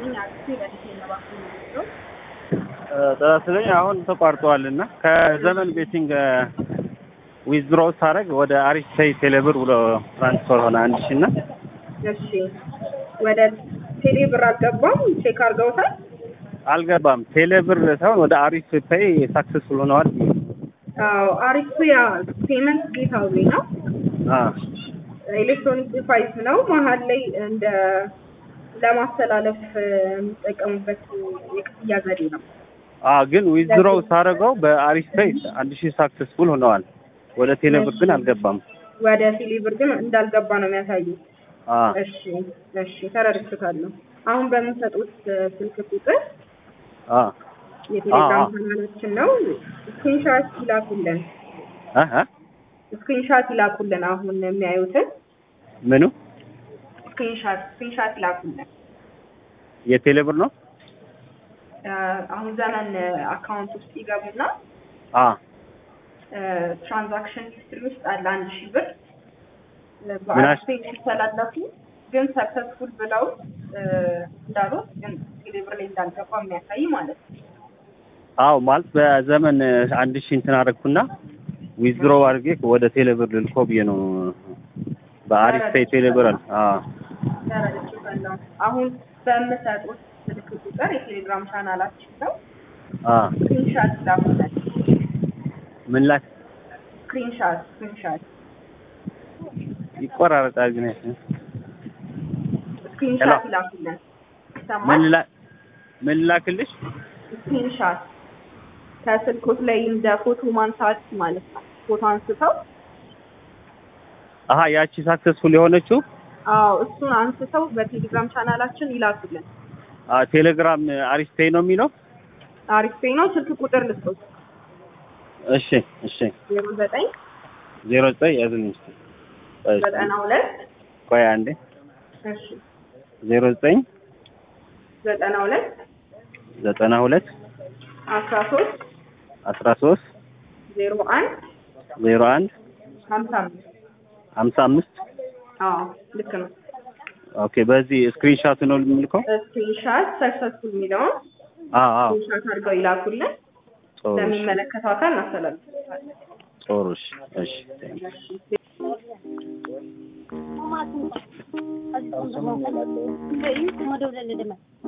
ይስጥልኝ አክሲ ለዲቴ ነባክ ነው ጥራስለኝ አሁን ተቋርጠዋል እና ከዘመን ቤቲንግ ዊዝድሮ ሳደርግ ወደ አሪፍ ፔይ ቴሌብር ብሎ ትራንስፈር ሆነ አንድ ሺ እና እሺ ወደ ቴሌ ብር አልገባም ቼክ አድርገውታል አልገባም ቴሌብር ሳይሆን ወደ አሪፍ ፔይ ሳክሰስፉል ሆነዋል። አዎ አሪፍ ያ ፔመንት ጌታዊ ነው አ ኤሌክትሮኒክ ዲቫይስ ነው መሀል ላይ እንደ ለማስተላለፍ የሚጠቀሙበት የክፍያ ዘዴ ነው አ ግን ዊዝድሮ ሳደርገው በአሪፍ ፔይ አንድ ሺ ሳክሰስፉል ሆነዋል። ወደ ቴሌብር ግን አልገባም። ወደ ቴሌ ብር ግን እንዳልገባ ነው የሚያሳዩት አ እሺ እሺ ተረድቻለሁ አሁን በምንሰጡት ስልክ ቁጥር አ የቴሌግራም አዎ። ቻናላችን ነው ስክሪንሻት ይላኩልን አሃ ስክሪንሻት ይላኩልን አሁን የሚያዩትን ምኑ ስክሪንሻት ስክሪንሻት ይላኩልን የቴሌብር ነው? አ፣ አሁን ዘመን አካውንት ውስጥ ይገቡና አ ትራንዛክሽን ሂስትሪ ውስጥ አለ አንድ ሺህ ብር ምናሽ- በአክሴስ ሲተላለፉ ግን ሰክሰስፉል ብለው እ፣ እንዳሉት ግን ቴሌብር ላይ እንዳልገባ የሚያሳይ ማለት ነው አዎ ማለት በዘመን አንድ ሺ እንትን አደረግኩና ዊዝድሮ አድርጌ ወደ ቴሌብር ልልኮ ብዬ ነው። በአሪፍ ፔይ ቴሌብር አለ። አዎ ተረድቻለሁ አሁን በምሰጡት ስልክ ቁጥር የቴሌግራም ቻናላችን ነው አ ስክሪንሻት ይላኩልን ምን ላይ ስክሪንሻት ስክሪንሻት ይቆራረጣል ግን ስክሪንሻት ይላኩልን ምን ይሰማል ላ ምን ላክልሽ? ስክሪንሻት ከስልኮት ላይ እንደ ፎቶ ማንሳት ማለት ነው ፎቶ አንስተው አሀ ያቺ ሳክሰስፉል የሆነችው አዎ እሱን አንስተው በቴሌግራም ቻናላችን ይላኩልን አ ቴሌግራም አሪፍ ፔይ ነው የሚለው። አሪፍ ፔይ ነው ስልክ ቁጥር ልስጦት እሺ እሺ ዜሮ ዘጠኝ ዜሮ ዘጠኝ ያዝልኝ እስኪ። እሺ፣ ዘጠና ሁለት ቆይ አንዴ እሺ ዜሮ ዘጠኝ ዘጠና ሁለት ዘጠና ሁለት አስራ ሶስት አስራ ሶስት ዜሮ አንድ ዜሮ አንድ ሀምሳ አምስት ሀምሳ አምስት አዎ ልክ ነው ኦኬ በዚህ ስክሪንሻት ነው የምልከው። ስክሪንሻት ሰክሰስፉል የሚለውን አዎ አዎ ስክሪንሻት አድርገው ይላኩልን ጥሩ እሺ፣ ለሚመለከተው አካል እናስተላልፋለን ጥሩ እሺ እሺ Masuk. Aziz untuk mau kan? Enggak, ini cuma dua bulan dia